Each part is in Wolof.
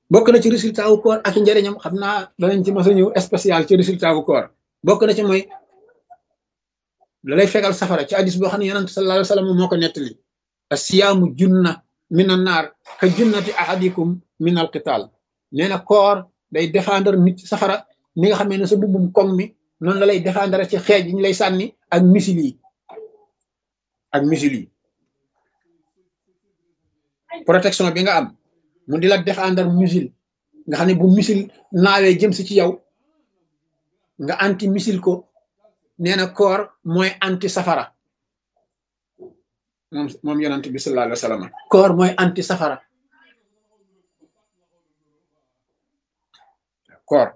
bokk na ci résultat wu koor ak njëriñam xam naa danañ ci mos a ñëw spécial ci résultat wu koor bokk na ci mooy la lay fegal safara ci hadis boo xam ne yonent sallallahu alayhi wa sallam moo ko nettali asiyaamu junna min an naar ka junnati ahadikum min al qital nee na koor day défendre nit ci safara ni nga xamee ne sa bubbum koŋ mi noonu la lay défendre ci xeej yi ñu lay sànni ak misil yi ak misil yi protection bi nga am mu di la défendre missile nga xam ne bu missile naawee jëm si ci yow nga anti missile ko nee na koor mooy anti safara moom moom yonent bi sallallahu alayhi wa sallam koor mooy anti safara koor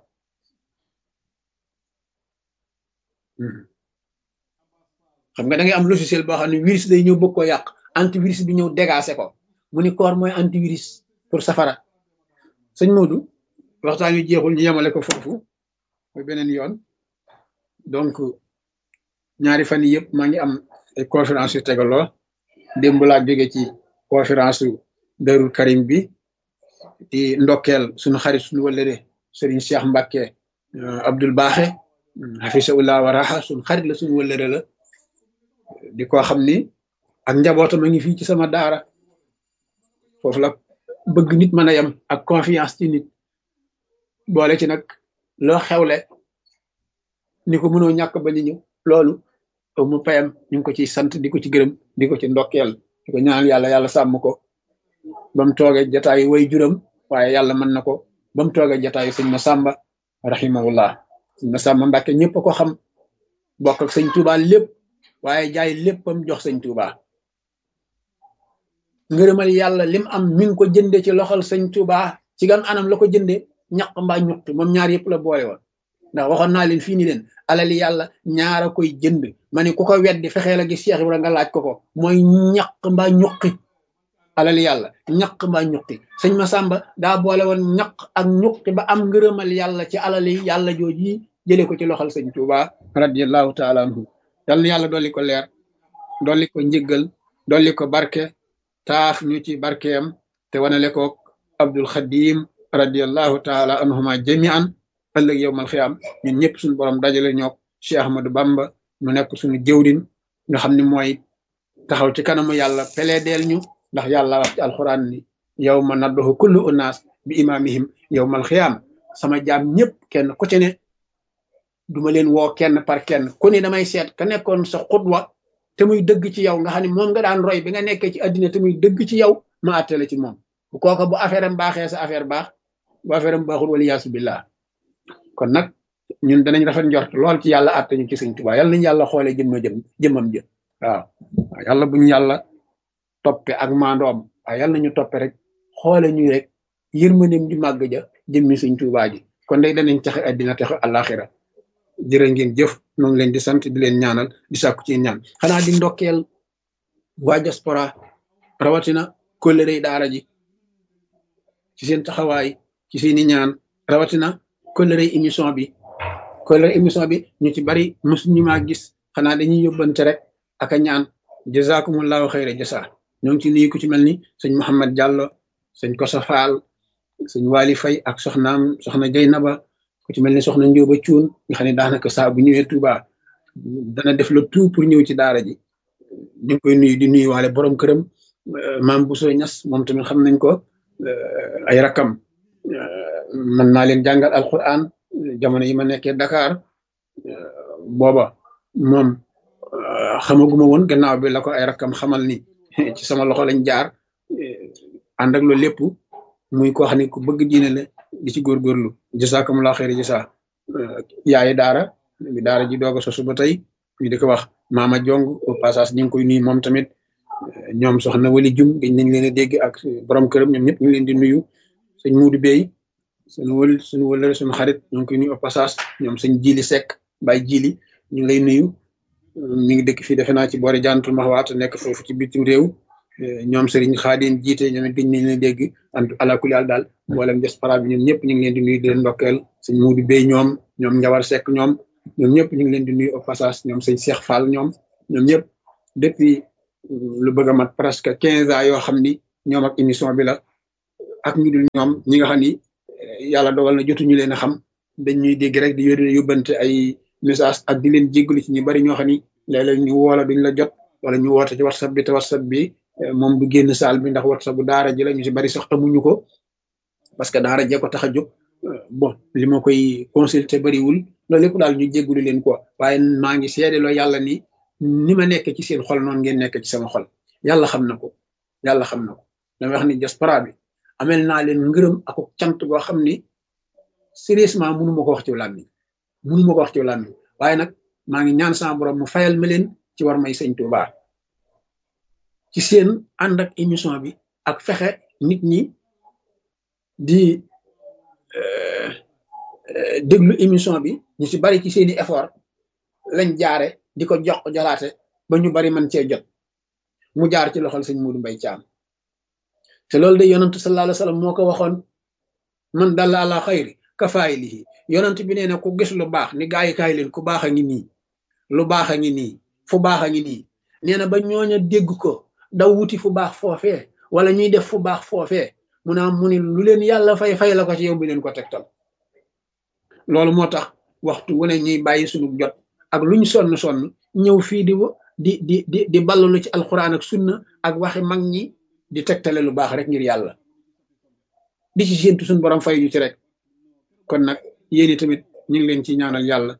xam nga da ngay am logiciel boo xam ne virus day ñëw bëgg ko yàq antivirus bi ñëw dégacé ko mu ni koor mooy antivirus pour safara sëñ Modou waxtaan wi jeexul ñu yemale ko foofu mooy beneen yoon donc ñaari fan yii yëpp maa ngi am ay conférence yu tegaloo démb laa jóge ci conférence su Darou Karim bi di ndokkeel suñu xarit suñu wëllëre Serigne Cheikh Mbacke Abdoul Baaxe hafisahullah wa raha suñu xarit la suñu wëllëre la di ko xam ni ak njabootam a ngi fii ci sama daara foofu la bëgg nit mën a yem ak confiance ci nit boole ci nag loo xewle ni ko mënoo ñàkk ba ñu ñëw loolu mu payam ñu ngi ko ciy sant di ko ci gërëm di ko ci ndokkeel di ko ñaanal yàlla yàlla sàmm ko ba mu toogee jataayu way juram waaye yàlla mën na ko ba mu toogee jataayu sëñ Masamba rahimahullah sëñ Masamba Mbàkke ñëpp ko xam bokk ak sëñ Tuuba lépp waaye jaay léppam jox sëñ Tuuba ngërëmal yàlla lim am mi ngi ko jënde ci loxol sëñ Tuuba ci gan anam la ko jënde ñaq mbaa ñuqi moom ñaar yëpp la boole woon ndax waxoon naa leen fii ni leen alali yàlla ñaara koy jënd ma ne ku ko weddi fexee la gis Cheikh Ibra nga laaj ko ko mooy ñaq mbaa ñuqi alali yàlla ñaq mbaa ñuqi sëñ Masamba daa boole woon ñaq ak ñuqi ba am ngërëmal yàlla ci alali yàlla jooji jële ko ci loxol sëñ Tuuba radiallahu taala anhu yal na yàlla dolli ko leer dolli ko njëggal dolli ko barke taaf ñu ci barkeem te wanale ko Abdul Xadim radiallahu taala anhuma jamian ëllëg yowmal xiyaam ñun ñëpp suñu borom dajale ñook Cheikh Ahmadou Bamba mu nekk suñu jëwrin nga xam ne mooy taxaw ci kanamu yàlla peleedeel ñu ndax yàlla wax ci alxuraan ni yow ma nadduhu kullu unaas bi imaamihim yowmal xiyaam sama jaam ñëpp kenn ku ci ne duma leen woo kenn par kenn ku ne damay seet ka nekkoon sa xutwa te muy dëgg ci yow nga xam ne moom nga daan roy bi nga nekkee ci àddina te muy dëgg ci yow ma àttale ci moom bu kooka bu affaire am baaxee sa affaire baax bu affaire am baaxul wala yaasu billah kon nag ñun danañ rafet njort lool ci yàlla àtte ñu ci sëñ Tuubaa yàlla nañu yàlla xoolee jëmma jëm jëmmam jë waaw waaw yàlla buñu yàlla toppe ak maandoom waaw yàlla nañu toppe rek xoole ñuy rek yërmandeem di màgg ja jëmmi sëñ Tuubaa ji kon day danañ taxe àddina taxe àllaaxira jërë ngeen jëf ñoo ngi leen di sant di leen ñaanal di sàkku ci ñaan xanaa di ndokkeel waa diaspora rawatina kóllëre daara ji ci seen taxawaay ci seeni ñaan rawatina kóllëre émission bi kóllëre émission bi ñu ci bari mosuñu maa gis xanaa dañuy yóbbante rek ak a ñaan jazakumullahu xayra jasa ñoo ngi ci nuyu ku ci mel ni sëñ Mouhamed Diallo sëñ Kosa Fall sëñ Wali Fay ak soxnaam soxna Jeynaba ku ci mel ni soxna Njóoba Cuun nga xam ne daanaka saa bu ñëwee Touba dana def le tout pour ñëw ci daara ji ñu ngi koy nuyu di nuyu waale borom këram maam Bousso Ñas moom tamit xam nañ ko ay rakam mën naa leen jàngal alquran jamono yi ma nekkee Dakar booba moom xamaguma woon gannaaw bi la ko ay rakam xamal ni ci sama loxo lañ jaar ànd ak loolu lépp muy koo xam ne ku bëgg diine la di ci góorgóorlu jasakumulaa xeeri jasa yaayi daara bi daara ji doog a sosu ba tey ñu di ko wax maama jong au passage ñu ngi koy nuyu moom tamit ñoom soxna wali jum dañ nañ leen a dégg ak borom këram ñoom ñëpp ñu ngi leen di nuyu sëñ muudu bey suñu wël suñu wëlëre suñu xarit ñu ngi koy nuyu au passage ñoom sëñ jili sekk bay jili ñu ngi lay nuyu mi ngi dëkk fii defe naa ci boori jantul maxwaat nekk foofu ci bitim réew ñoom sëriñ xaadin jiite ñoom it dañ nañ leen dégg ant alakuli àll daal mboolem diaspora bi ñoom ñëpp ñu ngi leen di nuyu di leen ndokkeel sëñ muudu bey ñoom ñoom njawar sekk ñoom ñoom ñëpp ñu ngi leen di nuyu au passage ñoom sëñ Cheikh Fall ñoom ñoom ñëpp depuis lu bëgg a mat presque quinze ans yoo xam ni ñoom ak émission bi la ak ñu dul ñoom ñi nga xam ni yàlla dogal na jotuñu leen a xam dañ ñuy dégg rek di yónnee yóbbante ay message ak di leen jéggalu ci ñu bari ñoo xam ni léeg-léeg ñu woola duñ la jot wala ñu woote ci whatsapp bi te whatsapp bi moom du génn saal bi ndax whatsapp bu daara ji la ñu si bari sax amuñu ko parce que daara jee ko tax a jóg bon li ma koy consulter bariwul loolu lépp daal ñu jéggulu leen quoi waaye maa ngi seedeloo yàlla ni ni ma nekk ci seen xol noonu ngeen nekk ci sama xol yàlla xam na ko yàlla xam na ko dama wax ni diaspora bi amel naa leen ngërëm ak cant goo xam ni sérieusement mënu ma ko wax ci làmmiñ mënu ma ko wax ci làmmiñ waaye nag maa ngi ñaan sama borom mu fayal ma leen ci war may sëñ Tuubaa ci seen ànd ak émission bi ak fexe nit ñi di déglu émission bi ñu ci bari ci seeni effort lañ jaare di ko jox jolaate ba ñu bari man cee jot mu jaar ci loxol sëñ Muudu Mbay Caam te loolu de yonantu sallallahu alayhi wa sallam moo ko waxoon man dalla ala xayri kafaayilihi yonant bi nee na ku gis lu baax ni gaa yi kaay leen ku baax a ngi nii lu baax a ngi nii fu baax a ngi nii nee na ba ñooña dégg ko daw wuti fu baax foofee wala ñuy def fu baax foofee mu naa mu ni lu leen yàlla fay fay la ko ci yow bi leen ko tegtal loolu moo tax waxtu wu ne ñuy bàyyi suñu jot ak luñ sonn sonn ñëw fii di di di di di ballalu ci alxuraan ak sunna ak waxi mag ñi di tegtale lu baax rek ngir yàlla di ci séentu suñu borom fay ñu ci rek kon nag yéen tamit ñu ngi leen ci ñaanal yàlla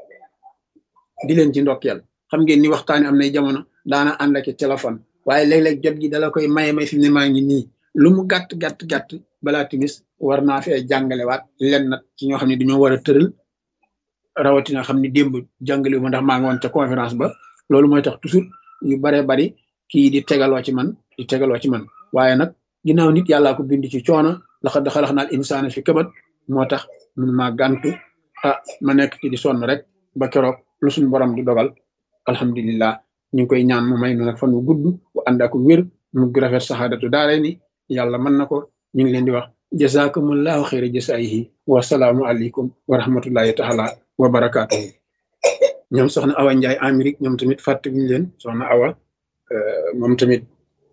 di leen ci ndokkeel xam ngeen ni waxtaani am nay jamono daana ànd ak téléphone waaye léeg-léeg jot gi dala koy maye may fi mu ne maa ngi nii lu mu gàtt gàtt gàtt balaa timis war naa fee jàngalewaat len nag ci ñoo xam ne dañoo war a tëral rawatina xam ni démb jàngale ma ndax maa ngi woon ca conférence ba loolu mooy tax toujours yu baree bari kii di tegaloo ci man di tegaloo ci man waaye nag ginnaaw nit yàllaa ko bind ci coono laxa daxalax naal insaana fi këbat moo tax mun maa gàntu ah ma nekk ci di sonn rek ba keroog lu suñ borom di dogal alhamdulillah ñu ngi koy ñaan mu may nu nag fan wu gudd bu ànd ak wér mu rafet saxaadatu daare ni yàlla mën na ko ñu ngi leen di wax jazakumullahu xayra jasaayihi wasalaamu aleykum wa rahmatullahi taala wa barakaatuhu ñoom soxna awa njaay amérique ñoom tamit fàttewuñu leen soxna awa moom tamit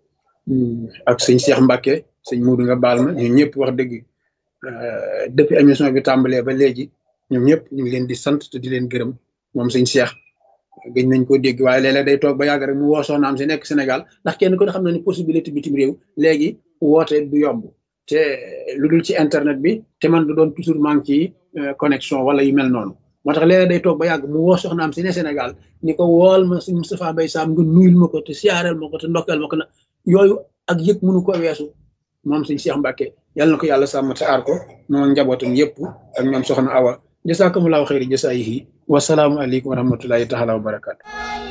ak sëñ Cheikh Mbacke sëñ Muudu nga baal ma ñun ñëpp wax dëgg depuis émission bi tàmbalee ba léegi ñoom ñëpp ñu ngi leen di sant te di leen gërëm moom sëñ Cheikh gëj nañ ko dégg waaye léeg-léeg day toog ba yàgg rek mu woo soxnaam si nekk Sénégal ndax kenn ko xam na ni possibilité bitim réew léegi woote du yomb te lu dul ci internet bi te man du doon toujours maa ngi ci connexion wala yu mel noonu moo tax léeg-léeg day toog ba yàgg mu woo soxnaam si ne Sénégal ni ko wool ma si Moustapha Mbaye Sam nga nuyul ma ko te siyaareel ma ko te ndokkeel ma ko na yooyu ak yëg mënu ko weesu moom sëñ Cheikh Mbacke yàlla na ko yàlla sàmm te aar ko moom njabootam yëpp ak ñoom soxna Awa jasakumullahu xayri jasaayihi wasalaamu aleykum wa rahmatullahi taala wa barakatu